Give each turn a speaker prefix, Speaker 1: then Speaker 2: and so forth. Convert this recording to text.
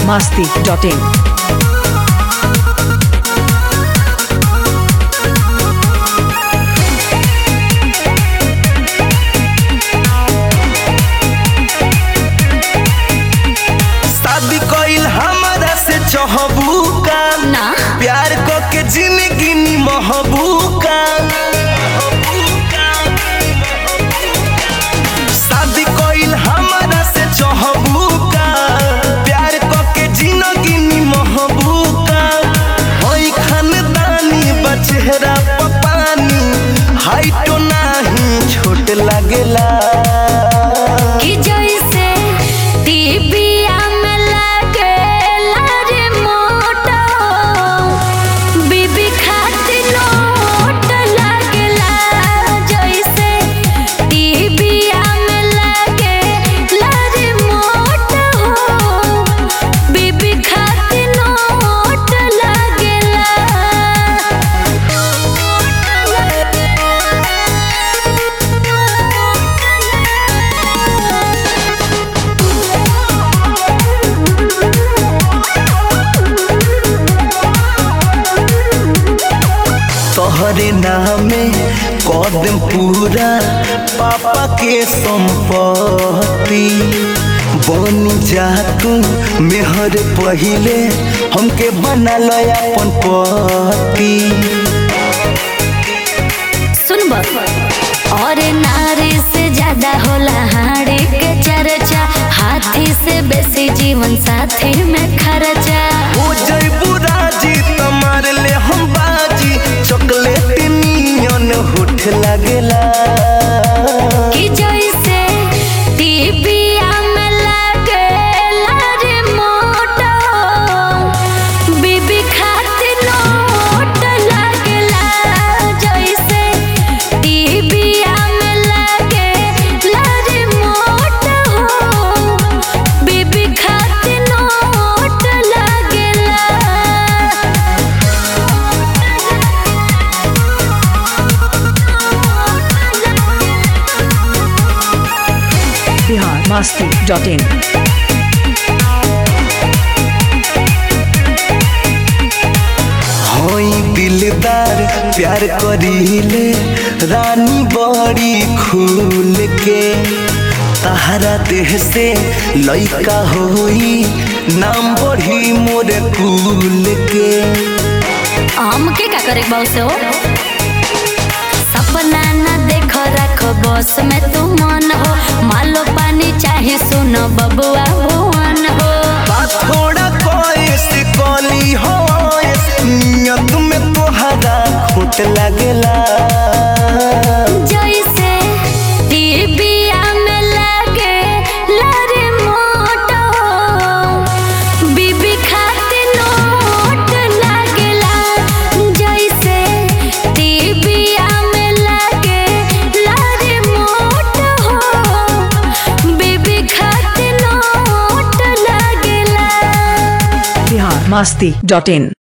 Speaker 1: biharmasti.in
Speaker 2: शादी कइल हमरा से चहबू का
Speaker 3: ना
Speaker 2: प्यार क के जिंदगी निमहबू का शादी कइल हमरा से चहबू का प्यार क के जिंदगी निमहबू का होई खानदानी बचेहरा पपानी हाइटो नाही छोट लागेला
Speaker 3: कि जैसे टीबिया में लगेला रिमोट बीबी खातिर नोट लगेला जैसे टीबिया में लगेला रिमोट बीबी खातिर नोट
Speaker 2: तोहरे नामे कदम पूरा पापा के संपत्ति बनी जा तू मेहर पहिले हमके बना लो अपन पति
Speaker 3: सुनब और नारी से ज्यादा होला हाड़ी के चर्चा हाथी से बेसी जीवन साथी में खर्चा
Speaker 2: हो जइबू राजी तमार ले हम बाजी चॉकलेट नियन होठ लागेला
Speaker 3: कि जैसे टीबिया में लगेला रिमोट बीबी खातिर नोट लगेला जैसे टीबिया में लगेला रिमोट बीबी खातिर नोट लगेला
Speaker 1: biharmasti.in
Speaker 2: होई दिलदार प्यार करीले रानी बड़ी खूल के तहरा देह से लइका होई नाम बढ़ी मोर कुल के
Speaker 3: हमके का करे बाऊ से हो सपना न देखो रखो बस में तू मन हो मालो पानी चाहे सुनो बबुआ भुवन हो
Speaker 2: बात थोड़ा कोइस कली हो नियत में तोहरा खोट लागेला
Speaker 3: जैसे टीबिया में लगे लरे मोटो बीबी खातिर नोट लागेला जैसे टीबिया में लगे लरे मोटो बीबी खातिर नोट लागेला
Speaker 1: biharmasti.in